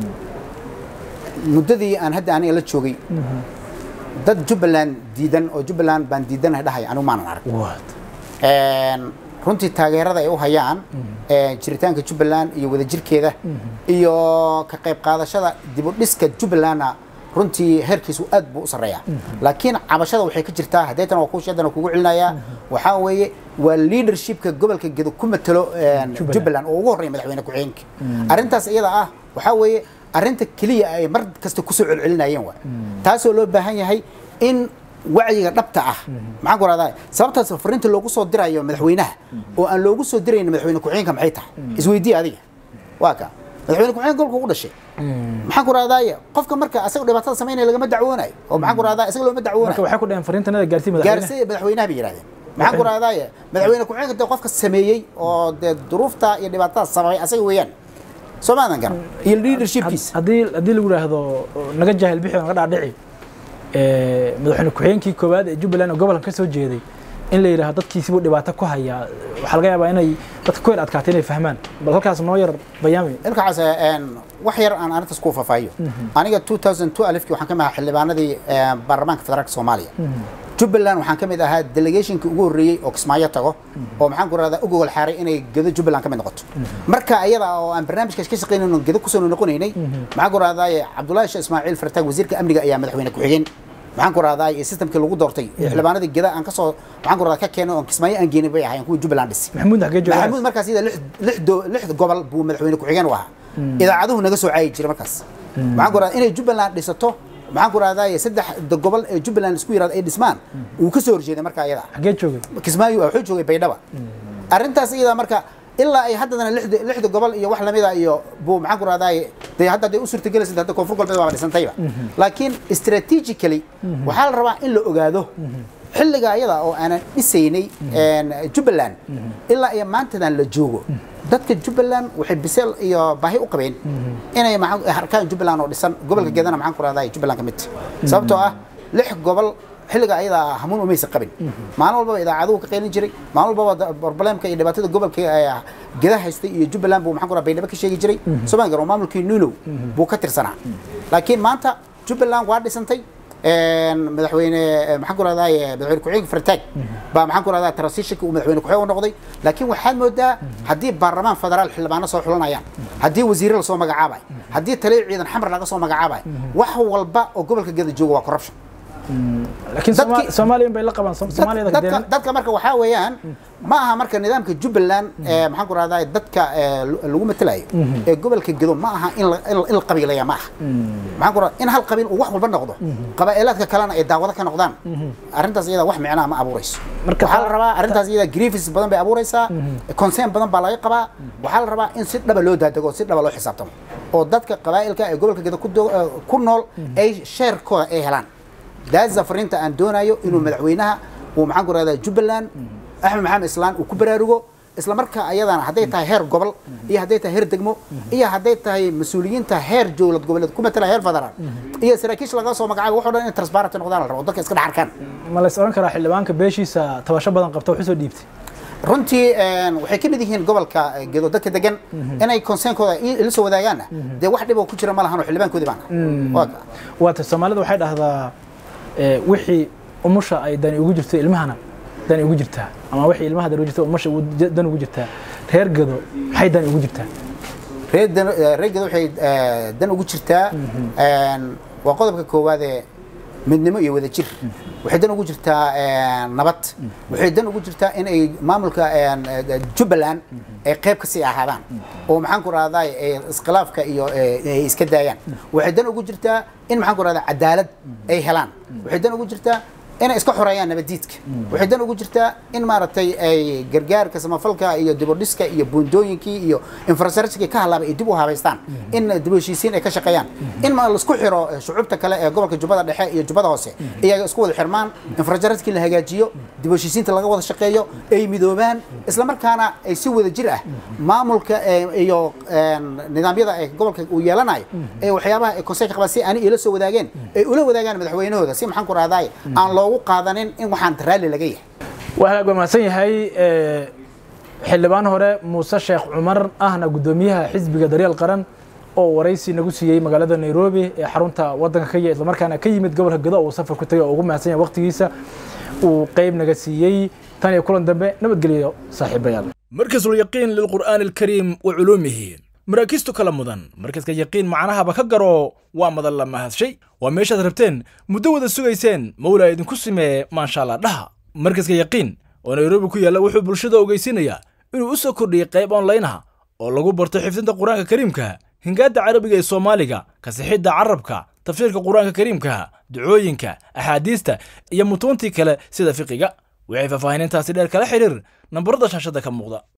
muddadii aan hadda aniga la joogay dad jubbaland diidan oo jubbaland baan diidanahay dhahay anigu maanan arag Een, runtii taageerada ay u hayaan ee, jiritaanka jubbaland iyo wadajirkeeda iyo ka qayb qaadashada dib u dhiska jubbalandna runtii heerkiisu aad buu u sarreeyaa laakiin cabashada waxay ka jirtaa hadeetan waa kuusheedan kugu celinayaa waxaa weeye waa leadershipka gobolka gedo ku matalo een, Jubbaland. jubbaland oo ugu horreeya madaxweyne ku-xigeenka arrintaas iyada ah waxaa weeye arrinta keliya ay mar kasta kusoo celcelinayeen waa taasoo loo baahan yahay in wacyiga dhabta ah maxaan ku rahdaa sababtaas fariinta loogu soo dirayo madaxweynaha oo aan loogu soo dirayn madaxweyne ku-xigeenka maxay tahay isweydii adiga waa ka madaxweyne ku-xigeenka golka ugu dhashay maxaan ku rahdaa qofka marka asaga dhibaatada samaynaya lagama dacwoonayo oo maxaan ku rahdaa isaga looma marka dacwoonayo waxay ku dhaheen fariintanada gaarsiin madaxweyne gaarsiiya madaxweynaha bay yidhahdeen maxaan ku rahdaa madaxweyne ku-xigeenka dee qofka sameeyey oo dee duruufta iyo dhibaatada sameeyay asaga weeyaan soo maadan garan iyo leadershipkiisa haddii haddii lagu yidhaahdo naga jaahil bixi oo naga dhaadhici ee, madaxweyne ku-xigeenkii koowaad ee jubbaland oo gobolkan ka soo jeeday in la yidhaahdo dadkiisibuu dhibaato ku hayaa waxaa laga yaabaa inay dadka ku yar adkaatay inay fahmaan bal halkaas noo yar bayaami ilkaas wax yar aan arintaas ku faahfaahiyo aniga 2002 alifkii waxaan ka mid ahaa xildhibaanadii eh, baarlamaanka federaalka soomaaliya jubbaland waxaan ka mid ahaa delegationkii ugu horreeyey oo kismaayo tago oo maxaan ku rahdaa u gogol xaaray inay gedo jubbaland ka mid noqoto marka ayada oo aan barnaamijkaas ka shaqaynayno gedo kusoo noqonaynay maxaan ku rahdaa cabdullaahi sheekh ismaaciil fartaag wasiirka amniga ayaa madaxweyne ku-xigeen maxaan ku rahdaa iyo systemkii lagu doortay ee xildhibaanadii geda aan kasoo maxaan ku rahdaa ka keenay oon kismaayo aan geenin bay ahaayeen kuwii jubbaland dhisi maxamuud xagee joogaa maxamuud markaas iyada lix lix do- lix gobol buu madaxweyne ku-xigeen u ahaa idaacaduhu naga soo caayi jiray markaas maxaan ku rahdaa inay jubbaland dhisato maxaan ku rahdaa saddex da- gobol ee jubbaland isku yiraahdo ay dhismaan uu ka soo horjeeday marka iyada xagee joogay kismaayo wuxuu joogay baydhaba arrintaas iyada marka ilaa ay haddana lixda lixda gobol iyo wax lamida iyo buu maxaan ku rahdaa dee hadda day u suurtagelaysa hadda koonfur galbeed waa dhisantayba laakiin strategically waxaa la rabaa in la ogaado xilliga ayada oo aanan dhisaynay een, jubbaland ilaa iyo maantadan la joogo dadka jubbaland waxay biseel iyo baahi u qabeen inay maxaa- harkaan jubbaland oo dhisan gobolka gedana maxaan ku rahdaa jubbaland ka mid tahay. sababtoo ah lix gobol xilliga ayada hamuun umaysa qabin maalin walbaba idaacaduhu ka qaylin jiray maalin walbaba da- problemka iyo dhibaatada gobolka ee geda haystay iyo jubbaland buu maxaan ku rahdaa baydhabo ka sheegi jiray somaan garo maamulkii nuulow buu ka tirsanaa laakiin maanta jubbaland waa dhisantay een, madaxweyne eh, maxaan ku rahdaa madaxweyne ku-xigeenka fartaag baa maxaan ku rahdaa transitionka uu madaxweyne ku-xigeen u noqday laakiin waxaad moodaa haddii baarlamaan federaal xildhibaano soo xulanayaan haddii wasiirro lasoo magacaabayo haddii taliya ciidan xamar laga soo magacaabayo wax walba oo gobolka geda jooga waa corruption laakiin Dadkii- Soma- soomaaliya bay la qabaan Som- soomaaliyada dadka kadeen dadka marka waxaa weeyaan ma aha marka nidaamka jubbaland ee maxaan ku rahdaa dadka ee, lu- lagu matalayo ee gobolka gedo ma aha in la- in la- in la qabiilaya ma aha maxaan ku rahdaa in hal qabiil uu wax walba noqdo qabaa'ilaadka kalena ay daawado ka noqdaan arrintaas iyada wax micnaa ma abuurayso Marka waxaa taa- la rabaa arrintaas iyada grievances badan bay abuuraysaa concern badan baa laga qabaa waxaa la rabaa in si dhaba loo daadego si dhaba loo xisaabtamo oo dadka qabaa'ilka ee gobolka gedo ku do- eh, ku nool ay sheerkooda ay helaan daasa fariinta aan doonayo inuu madaxweynaha uu maxaan ku rahdaa jubbaland axmed maxamed islaan uu ku baraarugo isla markaa ayadana hadday tahay heer gobol iyo hadday tahay heer degmo iyo hadday tahay mas-uuliyiinta heer dowlad goboleed ku matala heer federaal iyo saraakiisha laga soo magacaabo waxoo dhan in transparent noqdaan la rabo dadka iska dhex arkaan ma la is oran karaa xildhibaanka beeshiisa tabasho badan qabta wuxuu soo dhiibtay runtii een, waxay ka mid yihiin gobolka eh, gedo dadka degan inay conseenkooda i- ila soo wadaagaan dee wax dhib oo ku jira ma lahan oo xildhibaankoodii baan waa ka waata soomaalida waxay dhahdaa ee, wixii umusha ay dani ugu jirto ilmahana dani ugu jirtaa ama wixii ilmaha dani ugu jirto umusha ugu- dan ugu jirtaa reer gedo maxay dani ugu jirtaa reer dan eh, reer gedo waxay eh, dan ugu jirtaa een, waa qodobka koowaad ee midnimo iyo wadajir waxay dan ugu jirtaa een, nabad waxay dan ugu jirtaa in ay maamulka een, eh, jubbaland ay qayb ka sii ahaadaan oo maxaan ku rahdaa ay iskhilaafka iyo eh, ay iska daayaan waxay dan ugu jirtaa in maxaan ku rahdaa cadaalad ay helaan waxay dan ugu jirtaa inay iska xoreeyaan nabadiidka waxay dan ugu jirtaa in maaragtay ay gargaarka samafalka iyo dibodhiska iyo buundooyinkii iyo infrastructureki ka halaabay ay dib u habaystaan in dib u heshiisiin ay ka shaqeeyaan in ma laisku xiro eh, shucuubta kale ee gobolka jubbada dhexe iyo jubbada hoose iyaga isku wada xirmaan infrastructureki la hagaajiyo dib u heshiisiinta laga wada shaqeeyo ay midoobaan isla markaana ay si wada jir ah maamulka eh, iyo een, nidaamyada ay gobolka uu yeelanayo ee waxyaabaha ay konseyka qabaan si ani ila soo wadaageen ay ula wadaagaan madaxweynahooda si maxaan ku rahdaay aan loogu qaadanin in waxaan raalli laga yahay waa hagaag waa mahadsan yahay ee, xildhibaan hore muuse sheekh cumar ahna guddoomiyaha xisbiga daryeel qaran oo waraysi nagu siiyey magaalada nairobi ee xarunta wadanka kenya islamarkaana ka yimid gobolka gedo uu safar ku tagay oo ugu mahadsan yahay waqtigiisa uu qeyb naga siiyey tan iyo kulan dambe nabadgeliyo saaxiibayaal مركز اليقين للقرآن الكريم وعلومه maraakiistu kala mudan markaska yaqiin macnahaba ka garo waa madan la mahadshey waa meeshaad rabteen muddo wada sugayseen mawlaa idinku simee maasha allah dhaha markaska yaqiin oo nairobi ku yaalla wuxuu bulshada ogeysinayaa inuu u soo kordhiyey qayb online ah oo lagu barto xifdinta qur-aanka kariimka hingaadda carabiga ee soomaaliga kasixidda carabka tafsiirka qur-aanka kariimka ducooyinka axaadiista iyo mutuuntii kale sida fiqiga waxay faahfaahinintaasi dheer kala xidhiir nambarada shaashadda ka muuqda